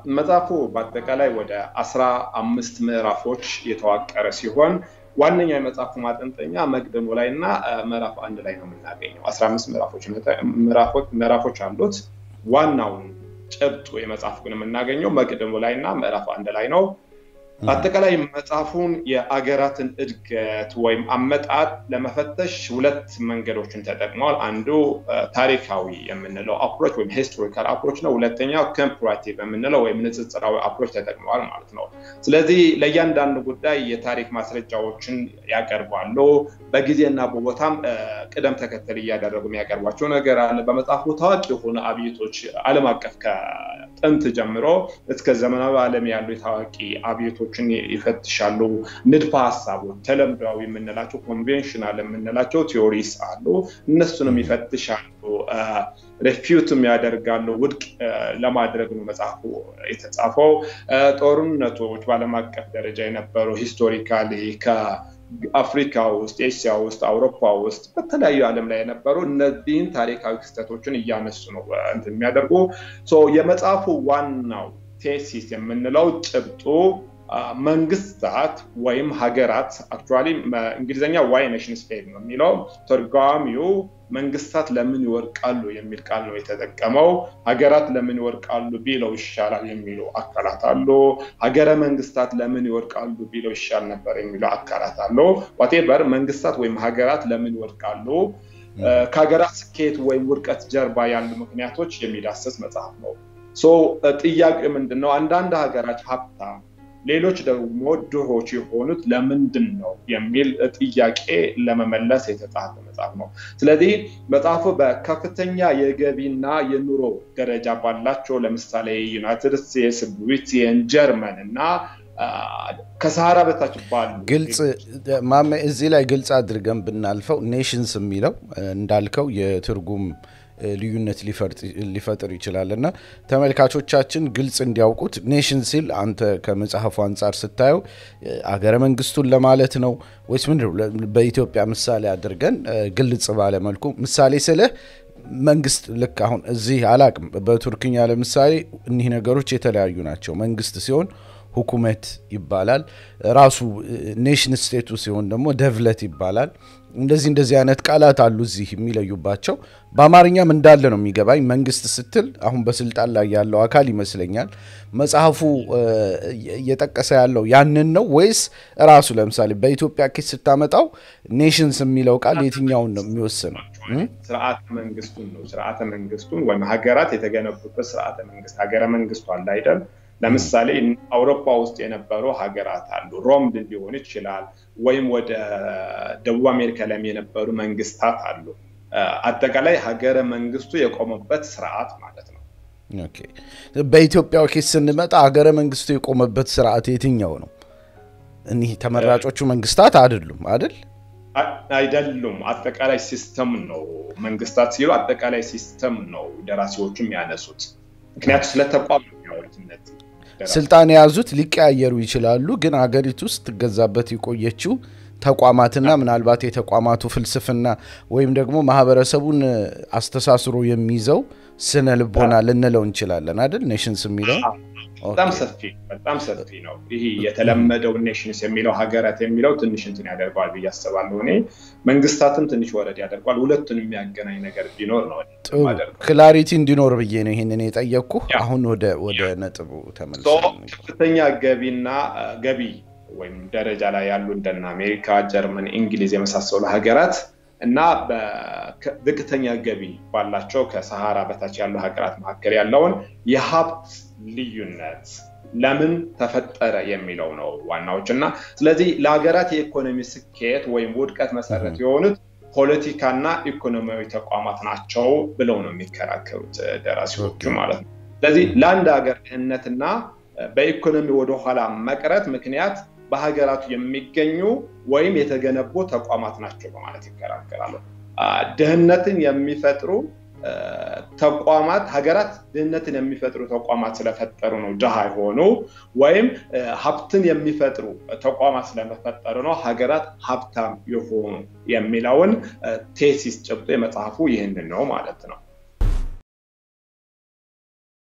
መጽሐፉ በአጠቃላይ ወደ አስራ አምስት ምዕራፎች የተዋቀረ ሲሆን ዋነኛ የመጽሐፉ ማጠንጠኛ መቅድሙ ላይ እና ምዕራፍ አንድ ላይ ነው የምናገኘው። አስራ አምስት ምዕራፎች አሉት። ዋናውን ጭብጡ የመጽሐፍ ግን የምናገኘው መቅድሙ ላይ እና ምዕራፍ አንድ ላይ ነው። በአጠቃላይ መጽሐፉን የአገራትን እድገት ወይም አመጣጥ ለመፈተሽ ሁለት መንገዶችን ተጠቅመዋል። አንዱ ታሪካዊ የምንለው አፕሮች ወይም ሂስቶሪካል አፕሮች ነው። ሁለተኛው ኮምፓራቲቭ የምንለው ወይም ንጽጽራዊ አፕሮች ተጠቅመዋል ማለት ነው። ስለዚህ ለእያንዳንዱ ጉዳይ የታሪክ ማስረጃዎችን ያቀርባሉ። በጊዜና በቦታም ቅደም ተከተል እያደረጉ የሚያቀርቧቸው ነገር አለ። በመጽሐፉ ታዋቂ የሆኑ አብዮቶች ዓለም አቀፍ ከጥንት ጀምሮ እስከ ዘመናዊ ዓለም ያሉ የታዋቂ አብዮቶችን ይፈትሻሉ። ንድፈ ሀሳቦች ተለምዷዊ የምንላቸው ኮንቬንሽናል የምንላቸው ቲዎሪስ አሉ። እነሱንም ይፈትሻሉ። ሬፊዩትም ያደርጋሉ። ውድቅ ለማድረግ ነው መጽሐፉ የተጻፈው። ጦርነቶች በዓለም አቀፍ ደረጃ የነበሩ ሂስቶሪካሊ አፍሪካ ውስጥ፣ ኤስያ ውስጥ፣ አውሮፓ ውስጥ በተለያዩ ዓለም ላይ የነበሩ እነዚህን ታሪካዊ ክስተቶችን እያነሱ ነው እንትን የሚያደርጉ የመጽሐፉ ዋናው ቴሲስ የምንለው ጭብጡ መንግስታት ወይም ሀገራት አክቹዋሊ እንግሊዝኛ ዋይ ኔሽንስ ፌል ነው የሚለው ተርጓሚው መንግስታት ለምን ይወድቃሉ የሚል ቃል ነው የተጠቀመው። ሀገራት ለምን ይወድቃሉ ቢለው ይሻላል የሚሉ አካላት አሉ። ሀገረ መንግስታት ለምን ይወድቃሉ ቢለው ይሻል ነበር የሚሉ አካላት አሉ። ዋቴቨር መንግስታት ወይም ሀገራት ለምን ይወድቃሉ ከሀገራት ስኬት ወይም ውድቀት ጀርባ ያሉ ምክንያቶች የሚዳስስ መጽሐፍ ነው። ጥያቄ ምንድን ነው? አንዳንድ ሀገራት ሀብታም ሌሎች ደግሞ ድሆች የሆኑት ለምንድን ነው የሚል ጥያቄ ለመመለስ የተጻፈ መጽሐፍ ነው። ስለዚህ መጽሐፉ በከፍተኛ የገቢና የኑሮ ደረጃ ባላቸው ለምሳሌ ዩናይትድ ስቴትስ፣ ብሪቴን፣ ጀርመን እና ከሰሃራ በታች ባሉ ግልጽ ማሜ እዚህ ላይ ግልጽ አድርገን ብናልፈው ኔሽንስ የሚለው እንዳልከው የትርጉም ልዩነት ሊፈጥር ይችላል እና ተመልካቾቻችን ግልጽ እንዲያውቁት ኔሽን ሲል አንተ ከመጽሐፉ አንጻር ስታየው አገረ መንግስቱን ለማለት ነው ወይስ ምንድን በኢትዮጵያ ምሳሌ አድርገን ግልጽ ባለመልኩ ምሳሌ ስልህ መንግስት ልክ አሁን እዚህ አላቅም በቱርክኛ ለምሳሌ እኒህ ነገሮች የተለያዩ ናቸው። መንግስት ሲሆን ሁኩመት ይባላል። ራሱ ኔሽን ስቴቱ ሲሆን ደግሞ ደቭለት ይባላል። እንደዚህ እንደዚህ አይነት ቃላት አሉ እዚህ የሚለዩባቸው። በአማርኛም እንዳለ ነው የሚገባኝ። መንግስት ስትል አሁን በስልጣን ላይ ያለው አካል ይመስለኛል። መጽሐፉ እየጠቀሰ ያለው ያንን ነው ወይስ ራሱ ለምሳሌ በኢትዮጵያ ኬስ ስታመጣው ኔሽንስ የሚለው ቃል የትኛውን ነው የሚወስነው? ስርዓተ መንግስቱን ነው። ስርዓተ መንግስቱን ወይም ሀገራት የተገነቡበት ስርዓተ መንግስት ሀገረ መንግስቱ አለ አይደል? ለምሳሌ አውሮፓ ውስጥ የነበሩ ሀገራት አሉ። ሮም ሊሆን ይችላል፣ ወይም ወደ ደቡብ አሜሪካ ላይም የነበሩ መንግስታት አሉ። አጠቃላይ ሀገረ መንግስቱ የቆመበት ስርዓት ማለት ነው። በኢትዮጵያ ኬስ ስንመጣ ሀገረ መንግስቱ የቆመበት ስርዓት የትኛው ነው? እኒህ ተመራጮቹ መንግስታት አይደሉም አይደል? አይደሉም። አጠቃላይ ሲስተም ነው። መንግስታት ሲሉ አጠቃላይ ሲስተም ነው ደራሲዎቹ የሚያነሱት። ምክንያቱ ስለ ተቋም ነው የሚያወሩት እነዚህ ስልጣን የያዙት ሊቀያየሩ ይችላሉ። ግን ሀገሪቱ ውስጥ ትገዛበት የቆየችው ተቋማትና ምናልባት የተቋማቱ ፍልስፍና ወይም ደግሞ ማህበረሰቡን አስተሳስሮ የሚይዘው ስነ ልቦና ልንለው እንችላለን አይደል? ኔሽንስ የሚለው በጣም ሰፊ በጣም ሰፊ ነው። ይህ የተለመደው ኔሽንስ የሚለው ሀገራት የሚለው ትንሽ እንትን ያደርገዋል ብዬ አስባለሁ። እኔ መንግስታትም ትንሽ ወረድ ያደርገዋል። ሁለቱን የሚያገናኝ ነገር ቢኖር ነው ክላሪቲ እንዲኖር ብዬ ነው ይህንን የጠየቅኩ። አሁን ወደ ነጥቡ ተመልሰን ከፍተኛ ገቢና ገቢ ወይም ደረጃ ላይ ያሉ እንደነ አሜሪካ፣ ጀርመን፣ እንግሊዝ የመሳሰሉ ሀገራት እና በዝቅተኛ ገቢ ባላቸው ከሰሃራ በታች ያሉ ሀገራት መካከል ያለውን የሀብት ልዩነት ለምን ተፈጠረ የሚለው ነው ዋናዎች እና ስለዚህ ለሀገራት የኢኮኖሚ ስኬት ወይም ውድቀት መሰረት የሆኑት ፖለቲካና ኢኮኖሚያዊ ተቋማት ናቸው ብለው ነው የሚከራከሩት ደራሲዎቹ ማለት ነው። ስለዚህ ለአንድ ሀገር ድህነትና በኢኮኖሚ ወደኋላ መቅረት ምክንያት በሀገራቱ የሚገኙ ወይም የተገነቡ ተቋማት ናቸው በማለት ይከራከራሉ። ድህነትን የሚፈጥሩ ተቋማት ሀገራት ድህነትን የሚፈጥሩ ተቋማት ስለፈጠሩ ነው ድሃ የሆኑ ወይም ሀብትን የሚፈጥሩ ተቋማት ስለመፈጠሩ ነው ሀገራት ሀብታም የሆኑ የሚለውን ቴሲስ ጭብጦ የመጽሐፉ ይህንን ነው ማለት ነው።